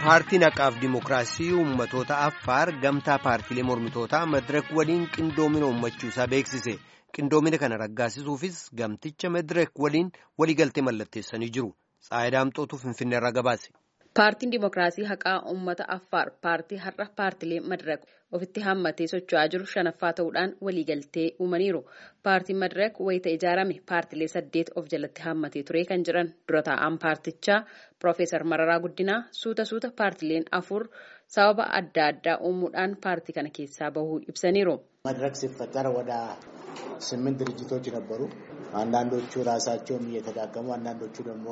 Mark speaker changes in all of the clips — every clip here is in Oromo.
Speaker 1: paartiin haqaaf dimookiraasii uummatoota affaar gamtaa paartiilee mormitootaa madirak waliin qindoomina uummachuusaa beeksise qindoomina kana raggaasisuufis gamticha madirak waliin waliigaltee mallatteessanii jiru xaayidaamxootu finfinneerraa gabaase.
Speaker 2: Paartiin Dimookiraasii Haqaa Uummata Affaar paartii har'a paartilee Madirak ofitti hammatee socho'aa jiru shanaffaa ta'uudhaan waliigaltee uumaniiru. Paartiin Madirak wayita ijaarame paartilee saddeet of jalatti hammatee ture kan jiran dura taa'an paartichaa Piroofeesar Mararaa Guddinaa suuta suuta paartileen afur sababa adda addaa uumuudhaan paartii kana keessaa bahuu ibsaniiru.
Speaker 3: መድረክ ሲፈጠር ወደ ስምንት ድርጅቶች ነበሩ። አንዳንዶቹ ራሳቸውን እየተዳከሙ አንዳንዶቹ ደግሞ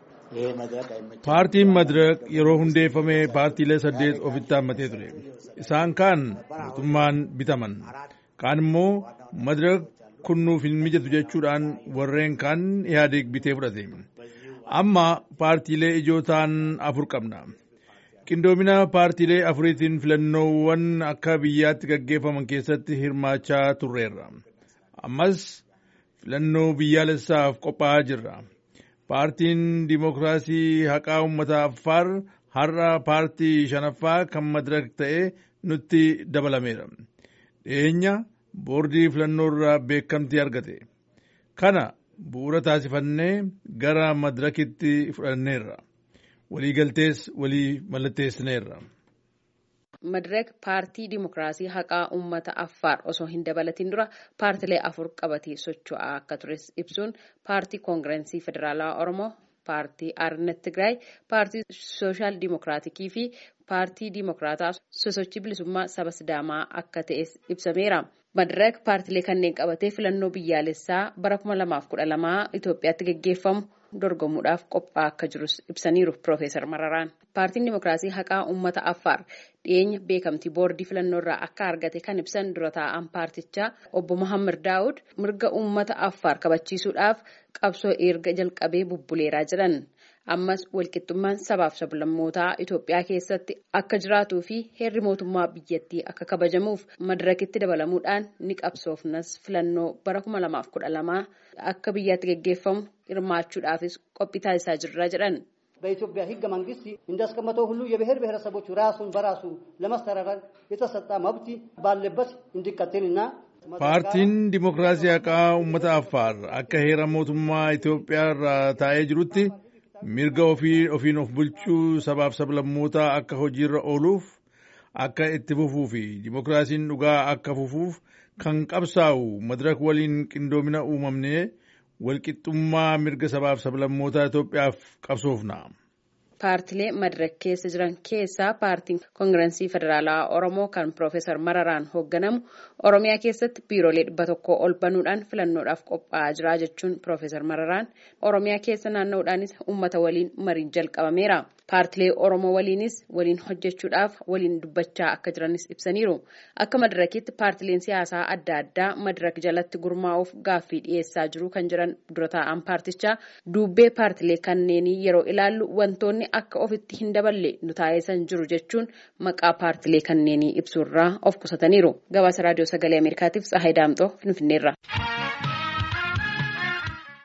Speaker 4: paartiin madirak yeroo hundeeffame paartiilee saddeet ofitti hammatee ture isaan kaan mootummaan bitaman kaan immoo madirak kunnuuf hin mijatu jechuudhaan warreen kaan ihaadeeg bitee fudhate amma paartiilee ijoo ta'an afur qabna qindoomina paartiilee afuriitiin filannoowwan akka biyyaatti gaggeeffaman keessatti hirmaachaa turreerra ammas filannoo biyyaalessaaf qophaa'aa jirra. paartiin dimookiraasii haqaa uummata affaar har'a paartii shanaffaa kan madirak ta'e nutti dabalameera dhiyeenya boordii filannoo irraa beekamtii argate kana bu'uura taasifannee gara madirakitti fudhanneerra waliigaltees walii mallatteessineerra.
Speaker 2: Madirak paartii dimookiraasii haqaa uummata affaar osoo hin dabalatin dura paartilee afur qabatee socho'aa akka tures ibsuun paartii koongirensii federaalawaa oromoo paartii aarnet tigraay paartii sooshaal dimookiraatikii fi paartii dimookiraataa sosochii bilisummaa saba sidaamaa akka ta'es ibsameera. Madirak paartilee kanneen qabatee filannoo biyyaalessaa bara 2012 Itoophiyaatti gaggeeffamu dorgomuudhaaf qophaa'aa akka jirus ibsaniiru Piroofeesar Mararaan. Paartiin Dimookiraasii Haqaa Uummata Affaar dhiyeenya beekamtii boordii filannoo irraa akka argate kan ibsan dura taa'an paartichaa obbo Mohaammed Daawud mirga uummata Affaar kabachiisuudhaaf qabsoo erga jalqabee bubbuleeraa jiran. Ammas walqixxummaan sabaaf sablammootaa Itoophiyaa keessatti akka jiraatuu fi heerri mootummaa biyyattii akka kabajamuuf madirakitti dabalamuudhaan ni qabsoofnas filannoo bara 2012 akka biyyaatti gaggeeffamu hirmaachuudhaafis qophii taasisaa jirra jedhan.
Speaker 5: በኢትዮጵያ ሕገ መንግስት እንዳስቀመጠው ሁሉ የብሔር ብሔረሰቦች ራሱን በራሱ ለማስተዳደር የተሰጠ መብት ባለበት እንዲቀጥልና
Speaker 4: paartiin dimookiraasii haqaa uummata affaar akka heera mootummaa Itoophiyaa irraa taa'ee jirutti mirga ofii ofiin of bulchuu sabaaf sablammootaa akka hojiirra ooluuf akka itti fufuu fi dimookiraasiin dhugaa akka fufuuf kan qabsaa'u madirak waliin qindoomina uumamnee walqixxummaa mirga sabaaf sablammootaa Itoophiyaaf qabsoofna.
Speaker 2: Paartilee madirak keessa jiran keessaa paartiin koongirensii federaalawaa Oromoo kan Piroofeesar Mararaan hoogganamu Oromiyaa keessatti biiroolee dhibba tokko ol banuudhaan filannoodhaaf qophaa'aa jira jechuun Piroofeesar Mararaan Oromiyaa keessa naanna'uudhaanis uummata waliin mariin jalqabameera. Paartilee Oromoo waliinis waliin hojjechuudhaaf waliin dubbachaa akka jiranis ibsaniiru. Akka madirakitti paartileen siyaasaa adda addaa madirak jalatti gurmaa'uuf gaaffii dhiyeessaa jiru kan jiran dura taa'an paartichaa duubbee paartilee kanneenii yeroo ilaallu wantoonni akka ofitti hin daballe nu taasisan jiru jechuun maqaa paartilee kanneenii ibsuurraa of qusataniiru. Gabaasa raadiyoo sagalee Ameerikaatiif Tsahaay Daamxoo Finfinneerra.